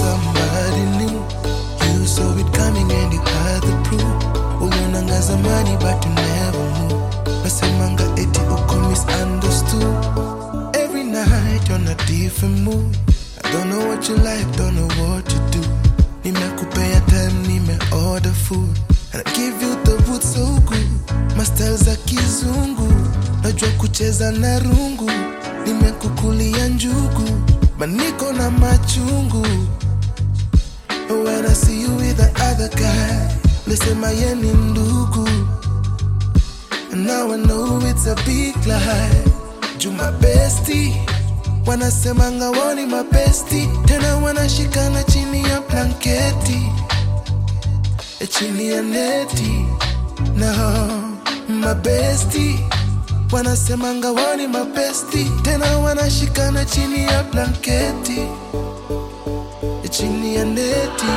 somebody new. You saw it coming and you had the proof. Ulionanga zamani but you never knew. Nasemanga eti uko misunderstood. Every night on a different mood. I don't know what you like, don't know what you do. Nimekupea time, nime order food. And I give you the wood so good. Mastel za kizungu. Najua kucheza na rungu. Nimekukulia njugu. Maniko na machungu. When I see you with the other guy. Lisema ye ni ndugu. And now I know it's a big lie. Juma bestie wanasemanga wao ni mabesti, tena wanashikana chini ya blanketi, eh, chini ya neti. No, mabesti wanasemanga wao ni mabesti, tena wanashikana chini ya blanketi, eh, chini ya neti.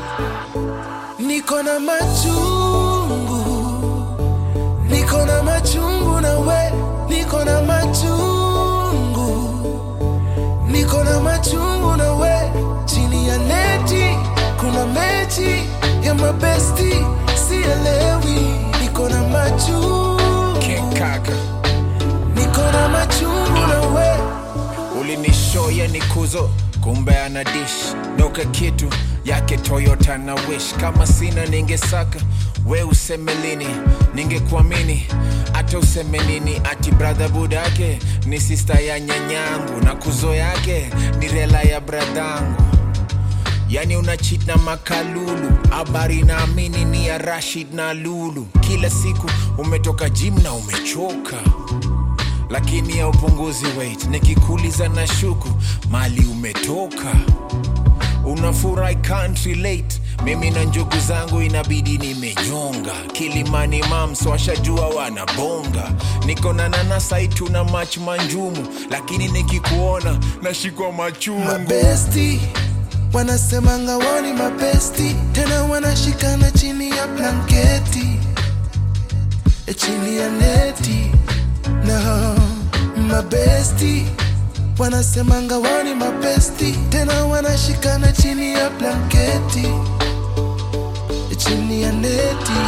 Niko na machungu niko na machungu na we niko na machungu niko na machungu na we chini ya neti kuna mechi ya mabesti sielewi niko na machungu kaka niko na machungu na we ulinishoya ni kuzo kumbe ana dish doka kitu yake toyota na wish kama sina ningesaka we useme lini ningekuamini hata useme nini ati bradha budake ni sista ya nyanyangu na kuzo yake ni rela ya bradhangu yani una cheat na makalulu habari naamini ni ya rashid na lulu kila siku umetoka jim na umechoka lakini ya upunguzi weight nikikuliza na shuku mali umetoka unafurahi can't relate mimi na njugu zangu inabidi nimenyonga kilimani mams washajua wanabonga niko na nanasaitu na mach manjumu lakini nikikuona nashikwa machungu mabesti wanasemanga wao ni mabesti tena wanashikana chini ya blanketi eh, chini ya neti no mabesti wanasemanga wao ni mabesti tena wanashikana chini ya blanketi eh, chini ya neti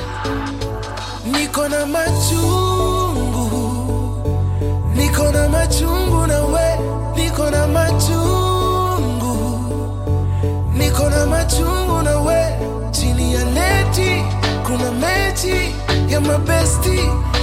niko na machungu niko na machungu na we niko na machungu niko na machungu na we chini ya neti kuna mechi ya mabesti